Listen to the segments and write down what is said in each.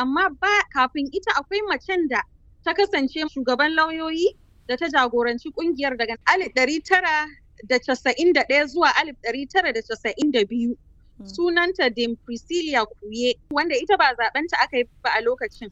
amma ba kafin ita akwai macen da ta kasance shugaban lauyoyi da ta jagoranci kungiyar daga alif ɗari tara da casa'in da ɗaya zuwa alif ɗari tara da casa'in da biyu. Sunanta Dame Priscilla Kuye wanda ita ba zaɓenta aka yi ba a lokacin.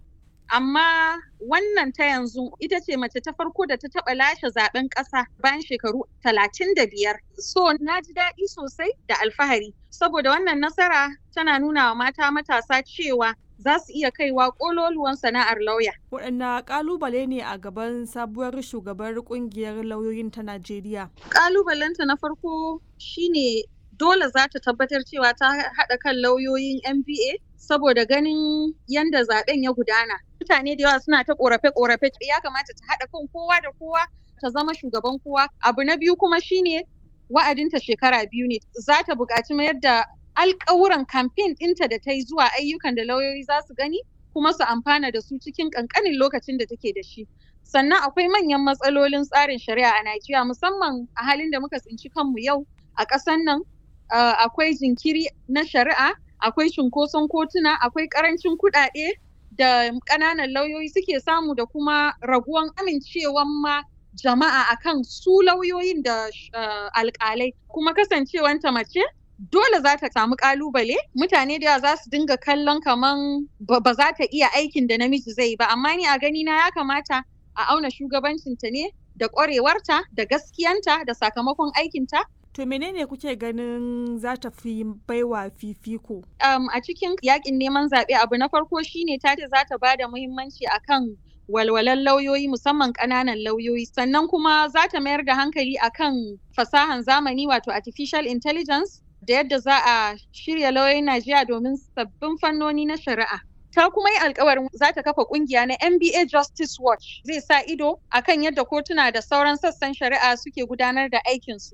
Amma wannan ta yanzu ita ce mace ta farko da ta taɓa lashe zaɓen ƙasa bayan shekaru talatin da biyar. So na ji daɗi sosai da alfahari saboda wannan nasara tana nuna wa mata matasa cewa za su iya kaiwa ƙololuwan sana'ar lauya. Waɗanne ƙalubale ne a gaban sabuwar shugabar ƙungiyar lauyoyin ta Najeriya? Ƙalubalenta na farko shine dole za ta tabbatar cewa ta haɗa kan lauyoyin MBA saboda ganin yadda zaɓen ya gudana. Mutane da yawa suna ta ƙorafe-ƙorafe ya kamata ta haɗa kan kowa da kowa ta zama shugaban kowa. Abu na biyu kuma shine wa'adinta shekara biyu ne. Za ta buƙaci mayar da alƙawuran kamfen ɗinta da ta yi zuwa ayyukan da lauyoyi za su gani kuma su amfana da su cikin ƙanƙanin lokacin da take da shi. Sannan akwai manyan matsalolin tsarin shari'a a Najeriya musamman a halin da muka tsinci kanmu yau a ƙasan nan akwai jinkiri na shari'a, akwai cunkoson kotuna, akwai ƙarancin kuɗaɗe da ƙananan lauyoyi suke samu da kuma raguwan amincewan ma jama'a akan su lauyoyin da alƙalai kuma kasancewanta mace dole za ta samu kalubale mutane da yawa za su dinga kallon kaman ba za ta iya aikin da namiji zai ba amma ni a gani na ya kamata a auna shugabancinta ne da ƙwarewarta da gaskiyanta da sakamakon aikinta To menene kuke ganin za ta fi baiwa fifiko? Um, a cikin yakin neman zaɓe abu na farko shine ta ce za ta ba da muhimmanci akan walwalan lauyoyi musamman ƙananan lauyoyi sannan kuma za ta mayar da hankali akan fasahan zamani wato artificial intelligence da yadda za a shirya lauyoyin Najeriya domin sabbin fannoni na shari'a. Ta kuma yi alkawarin za ta kafa kungiya na NBA Justice Watch zai sa ido akan yadda kotuna da sauran sassan shari'a suke gudanar da aikinsu.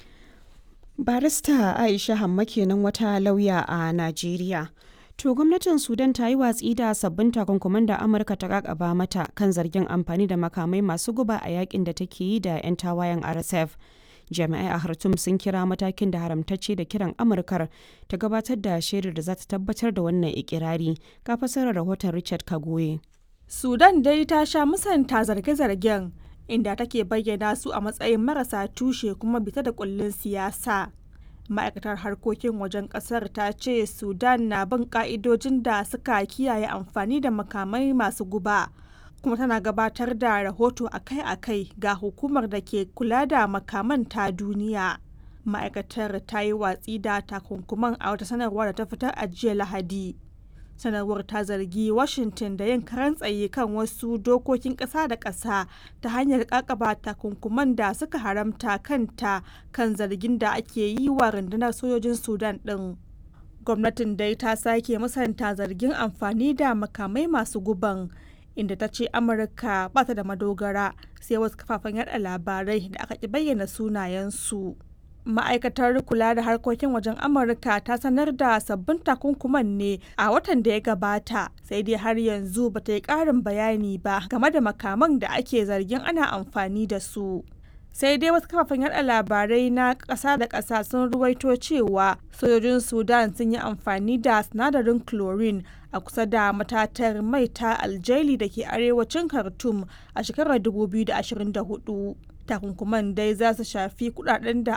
Barista Aisha Hamma kenan wata lauya a Najeriya. To gwamnatin Sudan ta yi watsi da sabbin takunkuman da Amurka ta kakaba mata kan zargin amfani da makamai masu guba a yakin da take yi da 'yan tawayen RSF. jami'ai a Khartoum sun kira matakin da haramtacce da kiran Amurkar ta gabatar da shaidar da za ta tabbatar da wannan ikirari ga fasarar rahoton Richard Kagoye. Sudan dai ta sha musanta zarge-zargen inda take bayyana su a matsayin marasa tushe kuma bita da kullun siyasa. Ma'aikatar harkokin wajen kasar ta ce Sudan na bin ka'idojin da suka kiyaye amfani da makamai masu guba. kuma tana gabatar da rahoto akai-akai ga hukumar da ke kula da makaman ta duniya. Ma'aikatar ta yi watsi da takunkuman a wata sanarwa da ta fitar a jiya Lahadi. Sanarwar ta zargi Washington da yin karan tsaye kan wasu dokokin ƙasa da ƙasa ta hanyar ƙaƙaba takunkuman da suka haramta kanta kan zargin da ake yi wa rundunar sojojin Sudan ɗin. Gwamnatin dai ta sake musanta zargin amfani da makamai masu guban. inda ta ce amurka ba ta da madogara sai wasu kafafen yada labarai da aka ki bayyana sunayensu ma'aikatar kula da harkokin wajen amurka ta sanar da sabbin takunkuman ne a watan da ya gabata sai dai har yanzu ba ta yi ƙarin bayani ba game da makaman da ake zargin ana amfani da su sai dai wasu kafafen yada labarai na ƙasa da ƙasa sun ruwaito cewa sojojin sudan sun yi amfani da sinadarin chlorine a kusa da matatar mai ta aljaili da ke arewacin khartoum a shekarar 2024 takunkuman dai za su shafi kudaden da